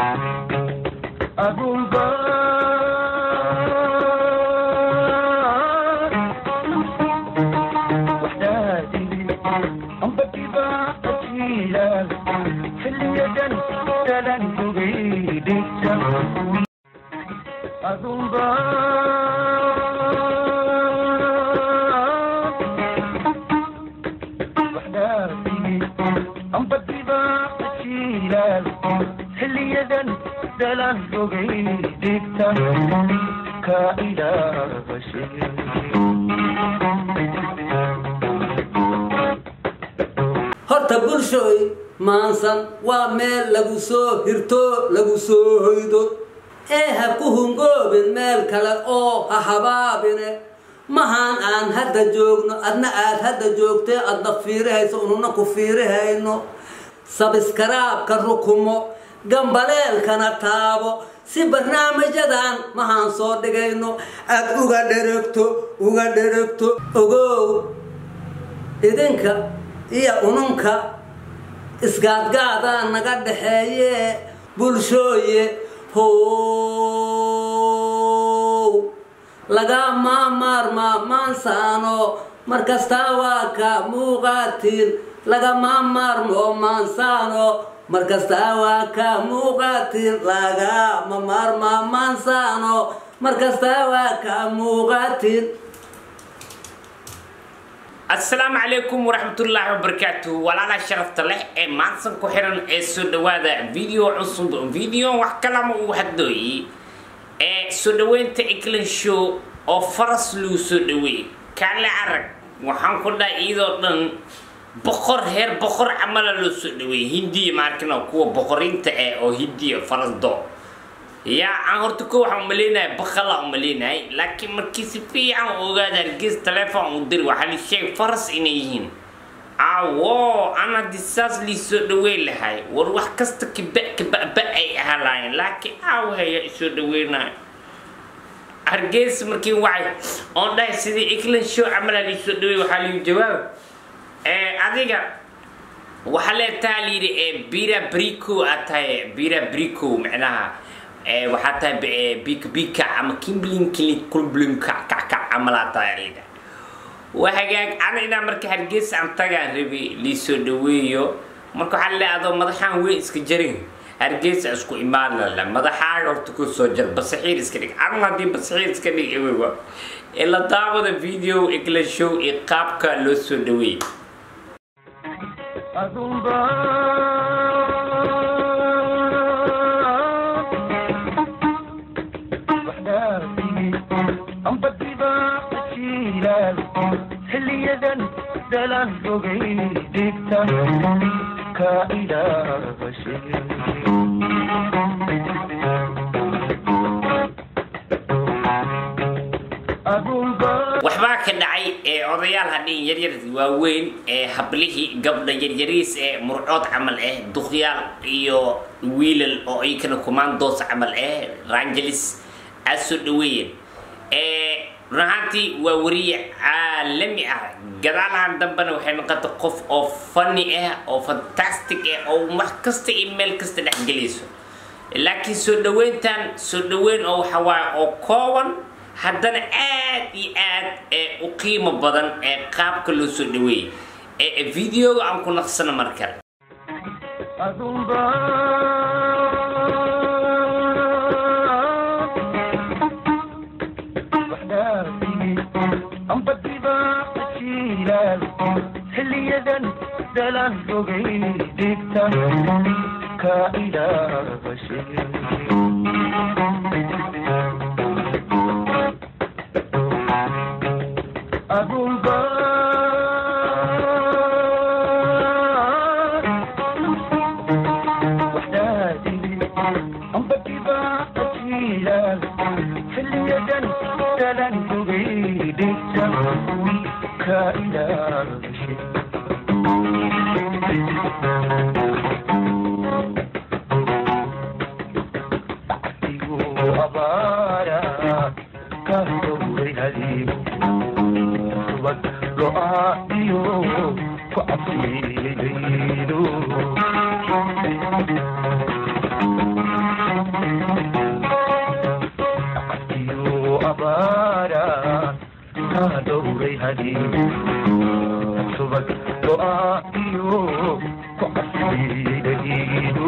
adunba waxdaadii ambadiba ajiilaal xilliyadan dalan dugaydhigta adunba waxdaadii ambadiba ajiilaal xilliyadan dalan dugaydhigta ka ilaabashe horta bulshooy maansan waa meel lagu soo hirto lagu soo hoydo ee ha ku hungoobin meel kale oo ha habaabine mahaan aan hadda joogno adna aad hadda joogtee adna fiirihayso ununa ku fiirihayno sabiskaraabka rukumo gambaleelkana taabo si barnaamijyadan mahaan soo dhigayno aad uga dheragto uga dheragto ogow idinka iyo ununka isgaadgaadaa naga dhaxeeye bulshooye how laga maamaarmaa maansaano markastaa waa ka muuqaatiin lagama maarmo maansaano markastaa waa ka muuqaatiin lagama maarmaa maansaano markastaa waa ka muuqaatiin asalaamu calaykum waraxmatullaahi wabarakaatuhu walaala sharafta leh ee maansan ku xiran ee soo dhawaada video cusub video wax kalama uu hadooyi ee soo dhaweynta england show oo faras luu soo dhaweey kaale arag waxaan ku dhahay iyadoo dhan boqor heer boqor camala loo soo dhaweeyey hindiya maarkino kuwa boqorinta eh oo hindiya farasdo yaa aan horta ko waxaan umaleynahay bakala umaleynahay laakiin markii si fiican u ogaada hargeys telefon u diri waxaa li sheeg faras inay yihiin awo ana disaas lii soo dhaweyn lahay war wax kasta kiba kibaba ay ahalaayeen laakiin aawahaya isoo dhaweynayo hargeys markii wacay oon dhahay sidii england show camala lii soo dhaweey waxaa liu jawaab adiga waxaa leetaha layidhi bira brico aad tahay bira brico macnaha waxaa tahay bika bika ama kimblin kili kulblin kac kac kac camalaa tahay layidha waa hagaag ana inaa marka hargeysa aan tagaan rabi liisoo dhaweeyo marka waxaa leeyahay adoo madaxaan weyn iska jarin hargeysa isku imaan lala madaxaaga horta ku soo jar basaxiir iska dhig anu haddii basaxiir iska dhig ewewa ee la daawada video england show iyo qaabka loo soo dhaweeyey adunba waxdaadii ambadiba ajiilaal xilliyadan dalan dugaydhigta ka ilaabashe adunba waxbaa ka dhacay ee odayaal hadhiin yaryar waaweyn ee hablihii gabdha yaryariis ee murcood camal ah duqyaal iyo wiilal oo iyakana commandos camal ah rangelis aad soo dhaweeyeen run ahaantii waa wariye caalami ah gadaalahan dambena waxay noqotay qof oo funny ah oo fantastic ah oo wax kasta iyo meel kasta dhexgelayso laakiin soo dhaweyntan soo dhaweyn oo waxa waaye oo kooban haddana aad iyo aad ee u qiimo badan ee qaabka loo soo dhaweeyey ee videoga aan ku naqsano mar kale adunba waxdaadii ambadiba ajiilaal xilliyadan dalan dugaydhigta ka ilaabashe adunba waxdaadii ambadiba ajiilaal xilliyadan dalan dugaydhigta ka ilaabashe igu abaara ka dowray hadiibu subag lo-aadiyo ku cabsiilaydo huray hadiibu subag go-aaiyo ku casbiyey dhagiidu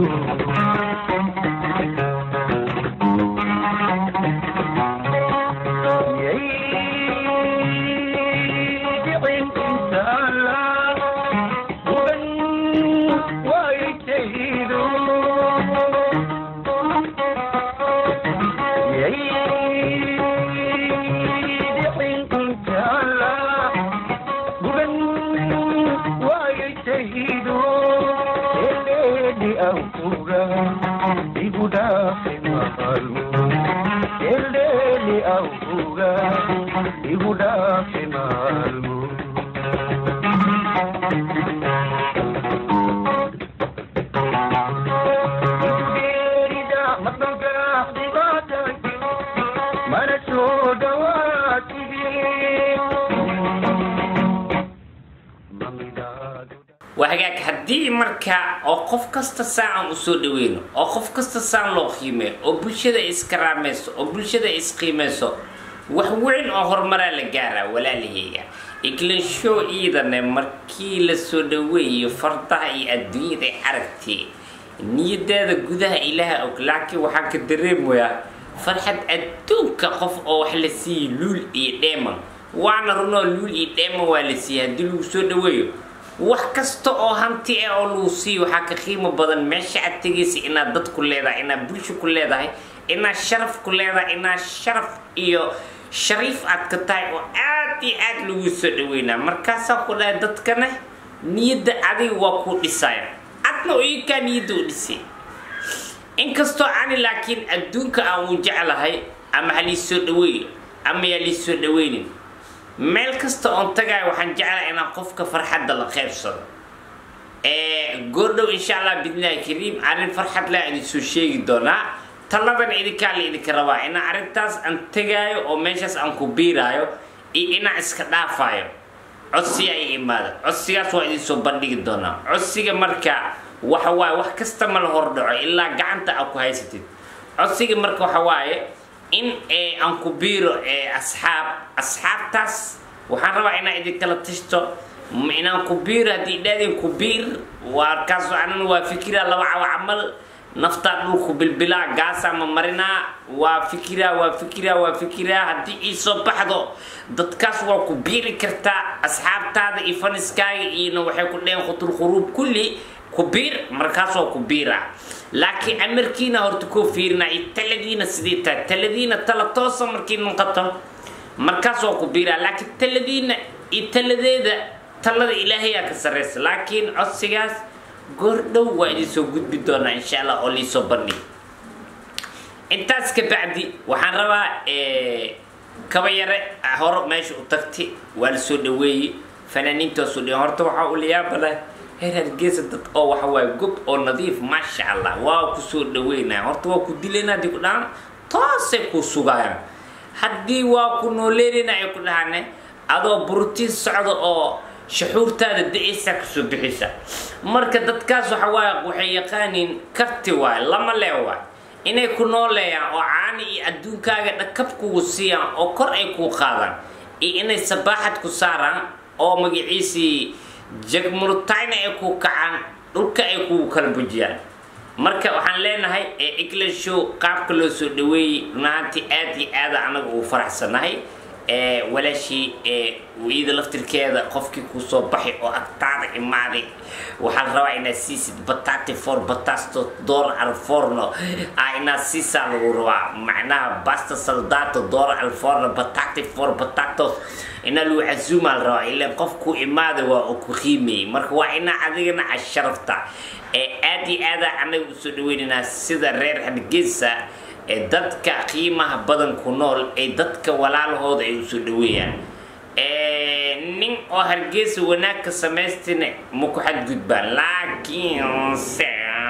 igu dhaafi maalmo eldheeli awga igu dhaafi maalmo geerida madogaaxdibaatay mana soo dhawaatigi mamidaadu waa hagaag haddii marka oo qof kasta saacan u soo dhaweyno oo qof kasta saan loo qiimeeyo oo bulshada iskaraamayso oo bulshada isqiimayso wax weyn oo horumaraa la gaaraa walaalaheyga iglanshow iidane markii la soo dhaweeyo fardaha iyo adduunyada ay aragtay niyadeeda gudaha ilaaha og laakiin waxaan ka dareemayaa farxad adduunka qof oo wax la siiyey luul iyo dheeman waana runoo luul iyo dheeman waa la siiyey haddii lagu soo dhaweeyo wax kasta oo hanti ah oo lagu siiyo waxaa ka qiimo badan meesha aad tegaysa inaad dad ku leedahay inaad bulsho ku leedahay inaad sharaf ku leedahay inaad sharaf iyo shariif aad ka tahay oo aad iyo aad lagu soo dhaweynaa markaasaa ku dhahay dadkana niyadda adiga waa kuu dhisaya adna ikaa niyadda u dhisay inkastoo ani laakiin adduunka aan u jeclahay ama ha lii soo dhaweeyo ama yaa lii soo dhaweynin meel kasta oon tagayo waxaan jeclahay inaan qofka farxadda la qaybsado goordhow insha allah bidnillahi kariim arrin farxad leh idin soo sheegi doonaa taladan idinkaa la idinka rabaa inaan arrintaas aan tegaayo oo meeshaas aan ku biiraayo iyo inaan iska dhaafaayo codsiga ay imaada codsigaas waa idin soo bandhigi doonaa codsiga marka waxa waaye wax kasta ma la hordhaco ilaa gacanta aad ku haysatid codsiga marka waxa waaye in aan ku biiro asxaab asxaabtaas waxaan rabaa inaan idinkala tashto inaan ku biiro haddii dhaadin ku biir waa kaas anan waa fikira laba cawa camal naftaa dhulku bilbilaa gaasaa ma marinaa waa fikiraa waa fikiraa waa fikiraa haddii ii soo baxdo dadkaas waa ku biiri kartaa asxaabtaada iyo faniskaaga iyona waxay ku dheheen khutul khuruub kulli ku biir markaas waa ku biiraa laakiin amarkiina horta koo fiirina iyo taladiina sidii tahay taladiina tala toosa markii noqoto markaas waa ku biiraa laakiin taladiina iyo taladeeda talada ilaahayaa ka sarreysa laakiin codsigaas goordhow waa idin soo gudbi doonaa insha allah oo liisoo bandhig intaas ka bacdi waxaan rabaa kaba yare hore meesha u tagti waa la soo dhaweeyey fanaaniinta soo dhaweey horta waxaa u layaaba leh heer hargeysa dad oo waxa waaye gob oo nadiif maasha allah waa ku soo dhaweynaya horta waa ku dilayna haddii ku dhahaan toosay ku sugayaan haddii waa ku nooleynayna ay ku dhahaan adoo burutiin socda oo shuxuurtaada da-aysa kasoo bixisa marka dadkaas waxa waaye waxay yaqaaniin karti waaye lama lee waay inay ku nooleeyaan oo caani iyo adduunkaaga dhakab kugu siiyaan oo kor ay kuu qaadaan iyo inay sabaaxad ku saaraan oo magaciisii jagmurutayna ay ku kacaan dhulka ay kugu kala bujiyaan marka waxaan leenahay england show qaabka loo soo dhaweeyey runaantii aad iyo aada anaga uu faraxsanahay walaashii iyada laftirkeeda qofkii kuu soo baxay oo agtaada imaaday waxaan rabaa inaad siisid batati for batasto doora alforno ah inaad siisaa lagu rabaa macnaha basta saldato doora alforno batati for batatos inaa lagu casuumaa la rabaa ilaan qof ku imaaday waa uu ku qiimeeyey marka waa inaa adigana asharafta aad iyo aada anaga usoo dhaweynaynaa sida reer hargeysa ee dadka qiimaha badan ku nool ee dadka walaalahooda ay usoo dhaweeyaan nin oo hargeysa wanaagka samaystina ma ku xadgudbaan laakiinse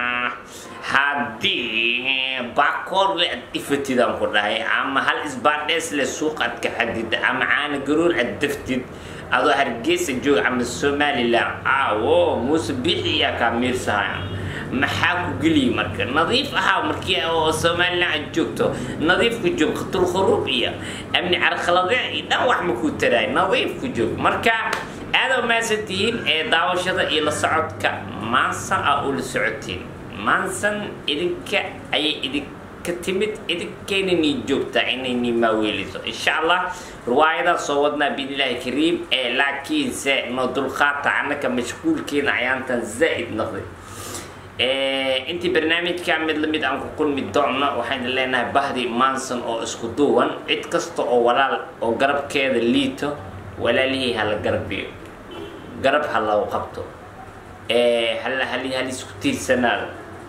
haddii baakoorle aad ifatidaan ku dhahay ama hal isbaadheesle suuq aad ka xadida ama caana garoor aad daftid adoo hargeysa jooga ama somalilan awo muuse biixi iyaa kaa miirsahaya maxaa ku geliya marka nadiif ahaa markii oo somalilan aad joogto nadiif ku joog khatul khuruub iyo amni carqalade iyo dhan wax ma ku taraay nadiif ku joog marka aada umaasan tihiin ee daawashada iyo la socodka maansan ah oo la socotiin maansan idinka ayay idinka timid idinkayna nii joogtaa inay nii maaweeliso insha allah riwaayadaa soo wadnaa biidnillaahi kariim ee laakiinse noo dulqaata annaka mashquulkeena ayaantan zaa'id noqday intii barnaamijka mid lamid aan ku kulmi doonno waxaynu leenahay bahdi manson oo isku duuban cid kasta oo walaal oo garabkeeda liito walaalihii hala garabiyo garab ha lagu qabto hal hal halisku tiirsanaado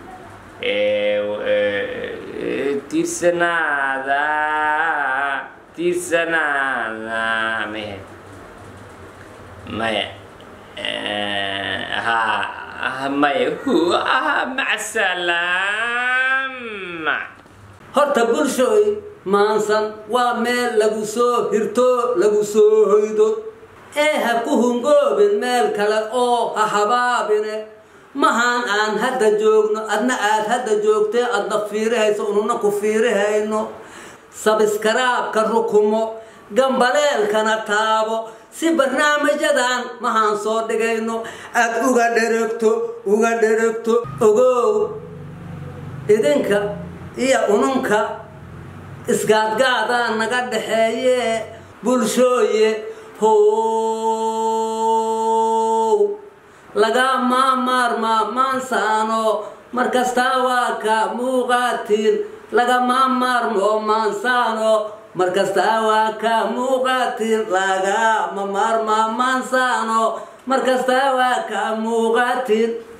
tiirsanaada tiirsanaada maya maya ha maya hu ah maca salaama horta bulshooy maansan waa meel lagu soo hirto lagu soo hoydo ee ha ku hungoobin meel kale oo ha habaabine mahaan aan hadda joogno adna aad hadda joogtee adna fiirihayso ununa ku fiirihayno sabiskaraabka rukumo gambaleelkana taabo si barnaamijyadan mahaan soo dhigayno aad uga dheragto uga dheragto ogow idinka iyo ununka isgaadgaadaa naga dhaxeeye bulshooye how lagama maarmaa maansaano markastaa waa ka muuqaatiin lagama maarmo maansaano markastaa waa ka muuqaatiin lagama maarmaa maansaano markastaa waa ka muuqaatiin